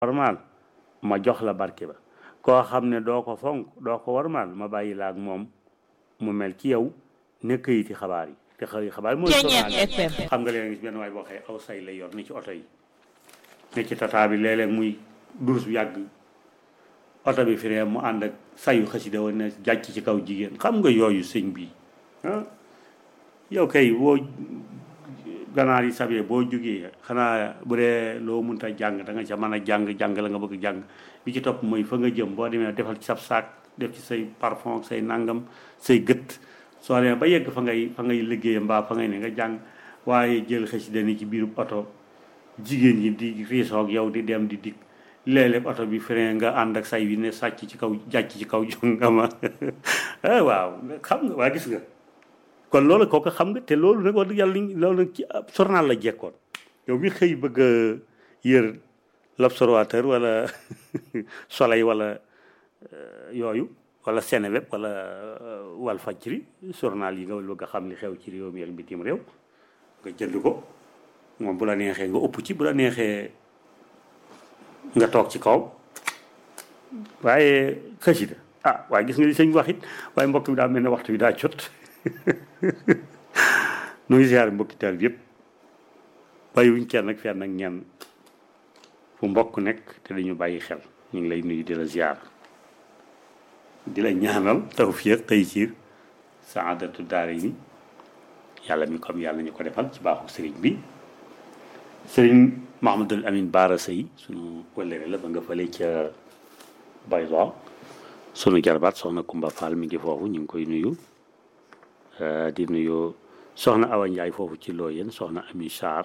warmaal ma jox la barke ba koo xam ne doo ko fonk doo ko warmaal ma bàyyi la ak moom mu mel ci yow ne këyiti xabaar yi te xëy xabaar yi mooy xam nga léeg gis benn waay boo xëy aw say lay yor ni ci oto yi ne ci tata bi léeg-léeg muy durus bu yàgg oto bi firee mu ànd ak sayu xasida woon ne jàcc ci kaw jigéen xam nga yooyu sëñ bi ah yow kay boo ganaar yi sabee boo jógee xanaa bu dee loo mënta jàng da nga ca mën a jàng jàng la nga bëgg jàng bi ci topp mooy fa nga jëm boo demee defal ci sab saak def ci say parfum say nangam say gët soo demee ba yegg fa ngay fa ngay liggéey mbaa fa ngay ne nga jàng waaye jël xasida ni ci biiru oto jigéen ñi di riisoog yow di dem di dikk léeg-léeg oto bi frein nga ànd ak say wi ne sàcc ci kaw jàcc ci kaw jongama waaw xam nga waa gis nga kon loolu kooku xam nga te loolu nag wax dëgg yàlla loolu nag ci journal la jekkoon yow mi xëy bëgg a yër l'observateur wala soleil wala yooyu wala Seneweb wala Walfadjri journal yi nga bëgg a xam li xew ci réew mi ak bitim réew nga jënd ko moom bu la neexee nga ëpp ci bu la neexee nga toog ci kaw waaye xasida ah waaye gis nga li sëñ wax it waaye mbokk bi daa mel ne waxtu bi daa jot nu ngi ziar mbokki taal bi yëpp bàyyiwuñ kenn ak fenn ak ñenn fu mbokk nekk te dañu bàyyi xel ñu ngi lay nuyu di la ziar di la ñaanal tawfiq taysiir saadatu daara yi yàlla mi comme yàlla ñu ko defal ci baaxu sëriñ bi sëriñ Mahamadul Amin Baara Sëy sunu wëllëre la ba nga fële ca Bayla sunu jarbaat soxna Kumba Fall mi ngi foofu ñu ngi koy nuyu di nuyu soxna Awa Ndiaye foofu ci Looyeen soxna Ami Sarr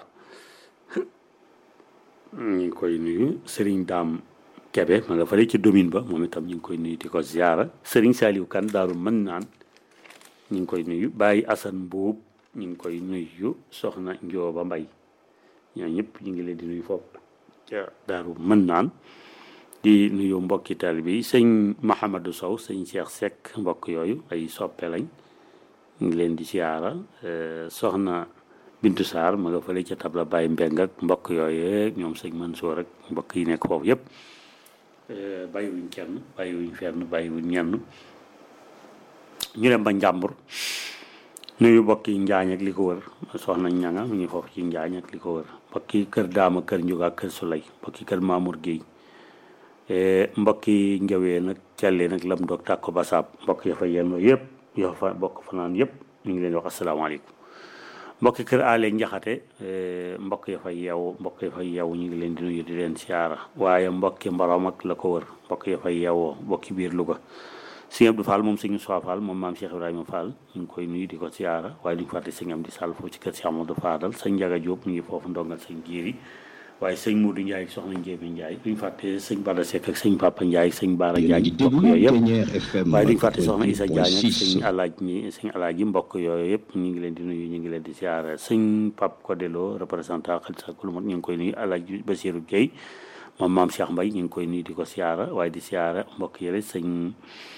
ñu ngi koy nuyu Serigne Dame Kebe ma nga fële ci domine ba moom itam ñu ngi koy nuyu di ko ziara Serigne Saliou Kane daaru mën naan ñu ngi koy nuyu Baye Assane Mbuub ñu ngi koy nuyu soxna Njooba Mbay ñoo ñëpp ñu ngi leen di nuyu foofu ca daaru mën naan di nuyu mbokki taalibe bi sëñ Mahamadou Sow sëñ Cheikh Seck mbokk yooyu ay soppe lañ ñu ngi leen di siyaara soxna Bintu Sarr ma nga fële ca tabla Baye Mbeng ak mbokk yooyu ñoom sëñ Mansour ak mbokk yi nekk foofu yëpp bàyyiwuñ kenn bàyyiwuñ fenn bàyyiwuñ ñenn ñu dem ba njàmbur nuyu mbokki njaañ ak li ko wër soxna ñanga mu ngi foofu ci njaañ ak li ko wër mbokki kër daama kër njuga kër sulay mbokki kër Mamour Guèye mbokki njawee nag cellee nag lam doog tàkko basaab mbokk ya fa yenn yëpp yoo fa bokk fanaan yëpp ñu ngi leen di wax asalaamaaleykum mbokki kër aaleeg njaxate mbokk ya fa yeewu mbokk ya fa yeewu ñu ngi leen di nuyu di leen siyaara waaye mbokki mbarom ak la ko wër mbokk ya fa yeewoo mbokki biir Louga sëñ Abdou Fall moom sëñ Moussa Fall moom maam Cheikh Ibrahima Fall ñu ngi koy nuyu di ko siyaara waaye duñu fàtte sëñ Amdi Sall foofu ci kër Cheikh Amadou Fadal sëñ Njaga Diop mu ngi foofu ndongal sëñ Jiiri waaye sëñ Modou Ndiaye ak soxna Njéeme Ndiaye duñu fàtte sëñ Bada Seck ak sëñ Papa Ndiaye ak sëñ Baara Diagne mbokk yooyu yëpp waaye duñu fàtte soxna Issa Diagne ak sëñ alaaj ñi sëñ alaaj yi mbokk yooyu yëpp ñu ngi leen di nuyu ñu ngi leen di siyaara sëñ Pape Kodelo représentant xel sa kulumot ñu ngi koy nuyu alaaj Basirou Gueye moom maam Cheikh Mbaye ñu ngi koy nuyu di ko siyaara waaye di siyaara mbokk yële sëñ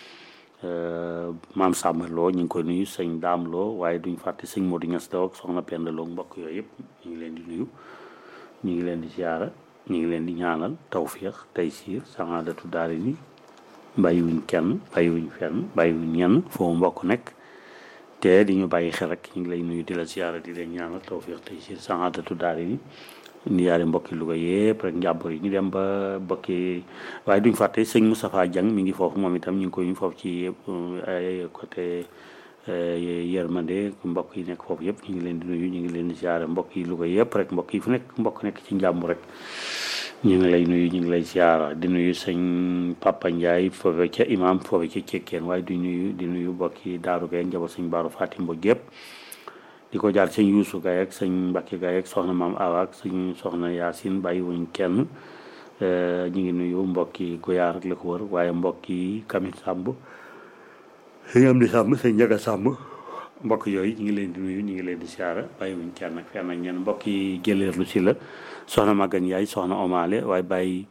maam Samba Lo ñu ngi koy nuyu sëñ Daam Lo waaye duñ fàtte sëñ Modou Niass Daw ak soxna Penda Lo mbokk yooyu yëpp ñu ngi leen di nuyu ñu ngi leen di siyaara ñu ngi leen di ñaanal tawfiix taysiir saadatu daari ni bàyyiwuñ kenn bàyyiwuñ fenn bàyyiwuñ ñenn foo mbokk nekk te di ñu bàyyi xel rek ñu ngi lay nuyu di la siyaara di leen ñaanal tawfiix taysiir saadatu daari ni ni yaare mbokki Louga yëpp rek njàmbur yi ñu dem ba mbokki waaye duñ fàtte sëñ Moustapha Diang mi ngi foofu moom itam ñu ngi koy foofu ci ay côté yërmande mbokk yi nekk foofu yëpp ñu ngi leen di nuyu ñu ngi leen di siyaare mbokk yi Louga yëpp rek mbokk yi fu nekk mbokk nekk ci njàmbur rek ñu ngi lay nuyu ñu ngi lay siyaara di nuyu sëñ Papa Ndiaye foofu ca imam foofu ca cekkeen waaye di nuyu di nuyu mbokk yi Daaru Gaye njaboot sëñ Baaru Fatim Mbodj yëpp di ko jaar sëñ Yuusu Gaye ak sëñ Mbacke Gaye ak soxna maam Awa ak sëñ soxna Yaasin bàyyiwuñ kenn ñu ngi nuyu mbokki Goyaar ak la ko wër waaye mbokki Kamit Sàmb sëñ am di sàmm sëñ Njaga Sàmb mbokk yooyu ñu ngi leen di nuyu ñu ngi leen di siyaara bàyyiwuñ kenn ak fenn ak ñenn mbokki jëleerlu si la soxna Magan Yaay soxna Omaale waaye bàyyi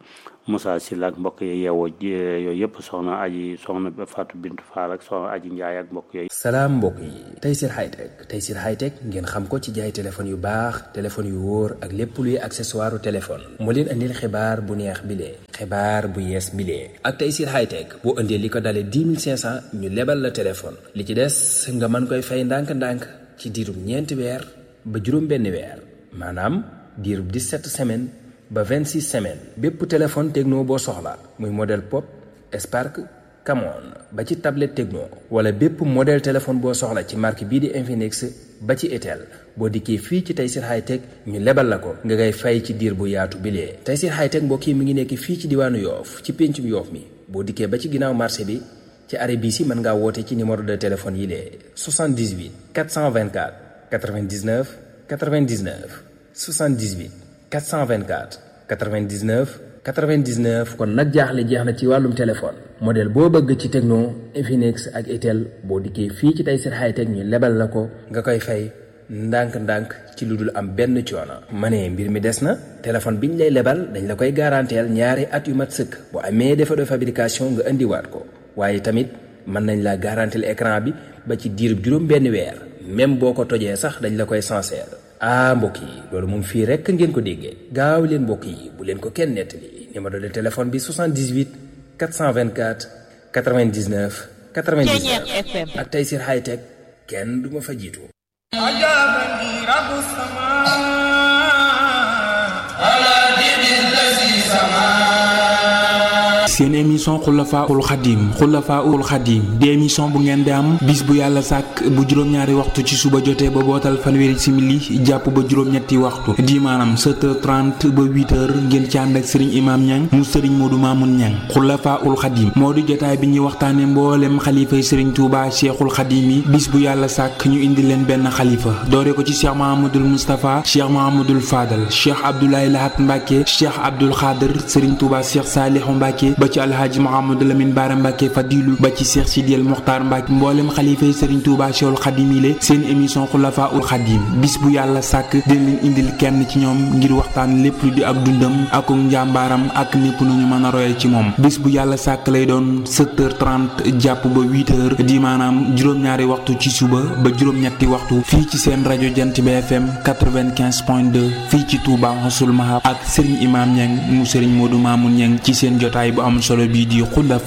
Moussa Sylla ak mbokk yi yeewoo yooyu yëpp soxna aji soxna Fatou Bintou Fall ak soxna aji Ndiaye ak mbokk yooyu. salaam mbokk yi Tayssir Hightech Tayssir Hightech ngeen xam ko ci jaay téléphone yu baax téléphone yu wóor ak lépp luy accessoire téléphone moo leen andil xibaar bu neex bilee xibaar bu yees bilee ak Tayssir Hightech boo indee li ko dalee 10 500 ñu lebal la téléphone li ci des nga mën koy fay ndànk-ndànk ci diirub ñeenti weer ba juróom benn weer maanaam diirub 17 semaines ba 26 semaines bépp téléphone techno boo soxla muy modèle pop Spark Camon ba ci tablette techno wala bépp modèle téléphone boo soxla ci marque bii di Infinix ba ci Itel boo dikkee fii ci Tayssir Hightech ñu lebal la ko nga ngay fay ci diir bu yaatu bilee Tayssir Hightech mbokk yi mi ngi nekk fii ci diwaanu Yoof ci péncum Yoof mi boo dikkee ba ci ginnaaw marché bi ci arrêt bii si mën ngaa woote ci numéro de téléphone yi lee 78 424 99 99 78 424 99 99 kon nag jaaxle jeex na ci wàllum téléphone modèle boo bëgg ci Tecno Infinix ak Itel boo dikkee fii ci Tayssir Hightech ñu lebal la ko nga koy fay ndànk-ndànk ci lu dul am benn coono. ma ne mbir mi des na téléphone bi ñu lay lebal dañ la koy garanteel ñaari at yu mat sëkk bu amee défaut de fabrication nga indiwaat ko waaye tamit mën nañ la garanteel écran bi ba ci diirub juróom benn weer même boo ko tojee sax dañ la koy sincère. ah mbokk yi loolu moom fii rekk ngeen ko déggee gaaw leen mbokk yi bu leen ko kenn nettali numéro de téléphone bi 78 424 99 99 ak Tayssir Hightech kenn du ma fa jiitu seen émission xulafaul xadim xulafaul xadim di émission bu ngeen di am bis bu yàlla sàkk bu juróom-ñaari waxtu ci suba jotee ba bootal fanweeri simili jàpp ba juróom-ñetti waxtu di maanaam 7h30 ba 8h ngeen ci ànd ak sëriñ imaam ñang mu sëriñ moodu maamun ñang xulafaul xadim moo di jotaay bi ñuy waxtaane mboolem xalifay sëriñ tuuba cheikhul xadim yi bis bu yàlla sàkk ñu indi leen benn xalifa doore ko ci cheikh mahamadul moustapha cheikh mahamadul fadal cheikh abdoulaye lahat mbàkke cheikh abdul xaadir sëriñ tuuba cheikh saalihu mbàkke ba ci alhaaji Mouhamadou Lamine Bara Mbacke Fadilu ba ci Cheikh Sidiel Mokhtar Mbacke mboolem xalifa yi Serigne Touba Cheikhul Khadim yi seen émission Xulafa ul Khadim bis bu yàlla sàkk dina leen indil kenn ci ñoom ngir waxtaan lépp lu di ak dundam ak njàmbaaram ak népp nu ñu mën a royee ci moom bis bu yàlla sàkk lay doon 7h30 jàpp ba 8h di maanaam juróom-ñaari waxtu ci suba ba juróom-ñetti waxtu fii ci seen rajo Jant bi FM 95.2 fii ci Touba Xasul Mahab ak Serigne Imam Niang mu Serigne Modou Mamoun Niang ci seen jotaay bu am solo bii di xulafa